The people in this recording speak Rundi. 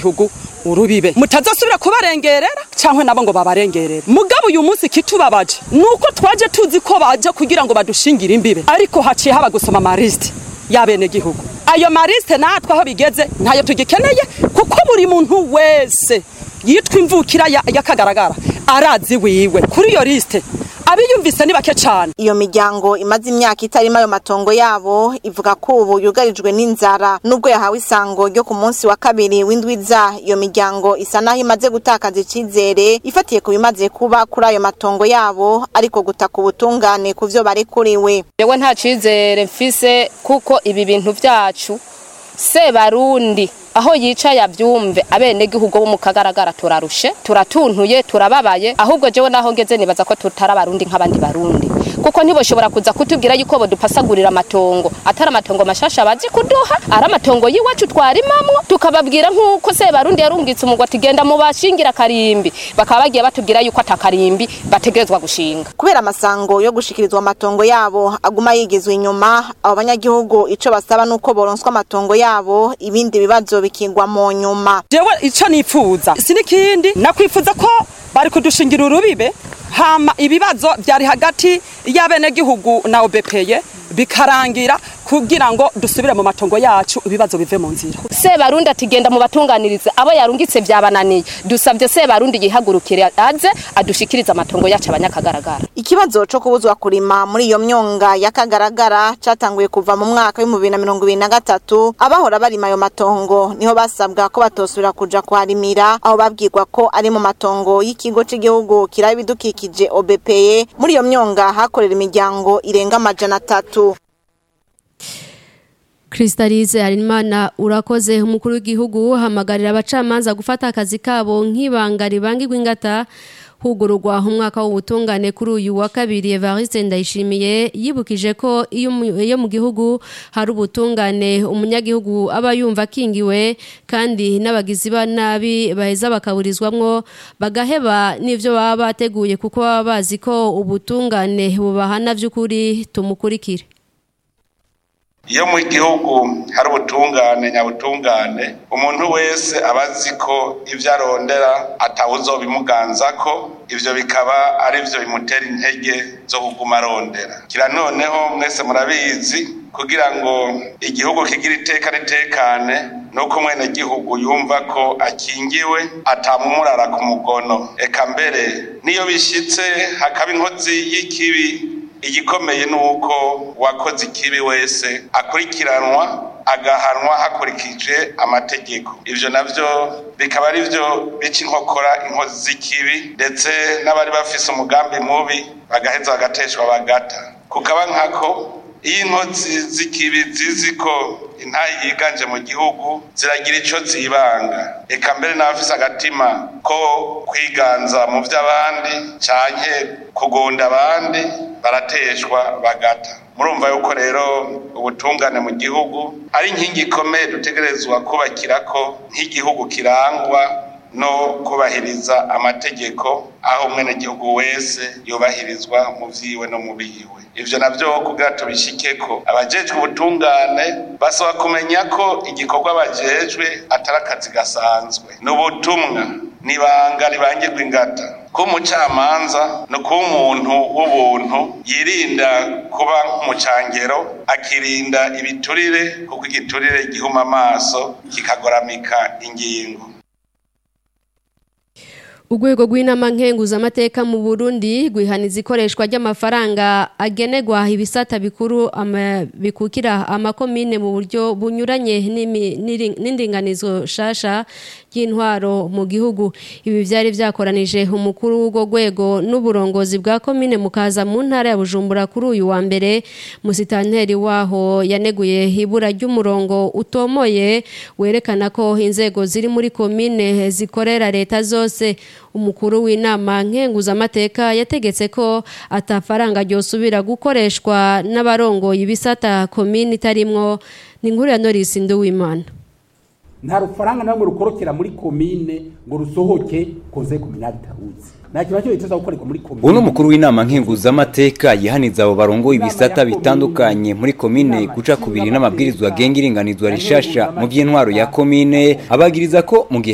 gihugu urubibe mutazosubira kubarengerera cyangwa nabo ngo babarengerere mugabo uyu munsi kitubabaje nuko twaje tuzi ko baje kugira ngo badushingire imbibe ariko haciye haba gusoma amarisite y'abene gihugu ayo marisite natwe aho bigeze ntayo tugikeneye kuko buri muntu wese yitwa imvukira y'akagaragara arazi wiwe kuri iyo lisite abiyumvise ni bake cyane iyo miryango imaze imyaka itarimo ayo matongo yabo ivuga ko ubu yugarijwe n'inzara nubwo yahawe isango ryo ku munsi wa kabiri w'indwiza iyo miryango isa naho imaze gutakaza icyizere ifatiye ku bimaze kuba kuri ayo matongo yabo ariko gutaka ubutungane ku byo barekuriwe yewe nta cyizere mfise kuko ibi bintu byacu sebarundi aho yicaye abyumve abenegihugu bo mu kagaragara turarushe turatuntuye turababaye ahubwo jewe naho ngeze nibaza ko tutari abarundi nk'abandi barundi kuko ntiboshobora kuza kutubwira yuko bodupasagurira amatongo atari amatongo mashasha bazi kuduha ari amatongo y'iwacu twarimamwo tukababwira nk'uko sebarundi yarungitse umugwa ati genda mu bashingira karimbi bakaba bagiye batubwira yuko atakarimbi bategerezwa gushinga kubera amasango yo gushikirizwa amatongo yabo aguma yigizwe inyuma abo banyagihugu ico basaba nuko boronswa amatongo yabo ibindi bibazo bikingwa mu nyuma jewe ico nipfuza sinikindi nakwifuza ko bari kudushingira urubibe hama ibibazo byari hagati y'abenegihugu na obepeye bikarangira kugira ngo dusubire mu matongo yacu ibibazo bive mu nzira sebarundi atigenda mu batunganirize abo yarungitse byabananiye dusabye sebarundi yihagurukire aze adushikirize amatongo yacu abanyakagaragara ikibazo co kubuzwa kurima muri iyo myonga y'akagaragara catanguye kuva mu mwaka w'ibihumbi bibiri na mirongo ibiri na gatatu abahora barima ayo matongo niho basabwa ko batosubira kuja kuharimira aho babwirwa ko ari mu matongo y'ikigo c'igihugu kiraba ibidukikije obepeye muri iyo myonga hakorera imiryango irenga amajana atatu Kristalize Harimana urakoze umukuru w'igihugu hamagarira abacamanza gufata akazi kabo nk'ibanga ribangirwa ingata hugururwa umwaka w'ubutungane kuri uyu wa kabiri Evariste Ndayishimiye yibukije ko iyo mu gihugu hari ubutungane umunyagihugu aba yumva akingiwe kandi n'abagizi ba nabi baheza bakaburizwamwo bagaheba n'ivyo baba bateguye kuko baba bazi ko ubutungane bubahana vy'ukuri tumukurikire iyo mu gihugu hari ubutungane nyabutungane umuntu wese aba azi ko ibyo arondera atawuzobimuganza ko ibyo bikaba ari byo bimutera intege zo kuguma arondera kira noneho mwese murabizi kugira ngo igihugu kigire iteka ritekane nuko mwene gihugu yumva ko akingiwe atamumurara ku mugono eka mbere niyo bishyitse hakaba inkozi y'ikibi igikomeye ni uko uwakoze ikibi wese akurikiranwa agahanwa hakurikije amategeko ibyo nabyo bikaba ari byo bica inkokora inkozi z'ikibi ndetse n'abari bafise umugambi mubi bagaheza bagateshwa bagata kukaba nkako iyo inkozi z'ikibi zizi ko intayi yiganje mu gihugu ziragira icyo zibanga eka mbere n'abafise agatima ko kwiganza mu by'abandi canke kugonda abandi barateshwa bagata murumva yuko rero ubutungane mu gihugu ari inkingi ikomeye dutegerezwa kubakira ko nk'igihugu kirangwa no kubahiriza amategeko aho umwenegihugu wese yubahirizwa mu vyiwe no mu biwe ivyo navyo kugira tubishike ko abajejwe ubutungane basaba kumenya ko igikorwa bajejwe atari akazi gasanzwe ni ubutumwa nibanga ribangirwa ingata kuba umucamanza ni ukuba umuntu w'ubuntu yirinda kuba nk'umucangero akirinda ibiturire kuko igiturire gihuma amaso kikagoramika ingingo Urwego rw'inama nkenguzamateka mu Burundi rwihaniza ikoreshwa ry'amafaranga agenerwa ibisata bikuru ama, bikukira amakomine mu buryo bunyuranye n'indinganizo shasha y'intwaro mu gihugu ibi byari byakoranije umukuru w'urwo rwego n'uburongozi bwa komine mukaza mu ntara ya Bujumbura kuri uyu wa mbere musitanteri waho yaneguye ibura ry'umurongo utomoye werekana ko inzego ziri muri komine zikorera leta zose umukuru w'inama nkenguzamateka yategetse ko atafaranga ryosubira gukoreshwa n'abarongoye ibisata komini itarimwo ni inkuru ya Norris Nduwimana nta rufaranga namwe rukorokera muri komine ngo rusohoke koze kominali taruzi nta kintu cyo biteza gukorerwa muri komine uno mukuru w'inama nkenguzamateka yihaniza abo barongo ibisata bitandukanye muri komine guca kubiri n'amabwirizwa agenga iringanizwa rishasha mu by'intwaro ya komine abagiriza ko mu gihe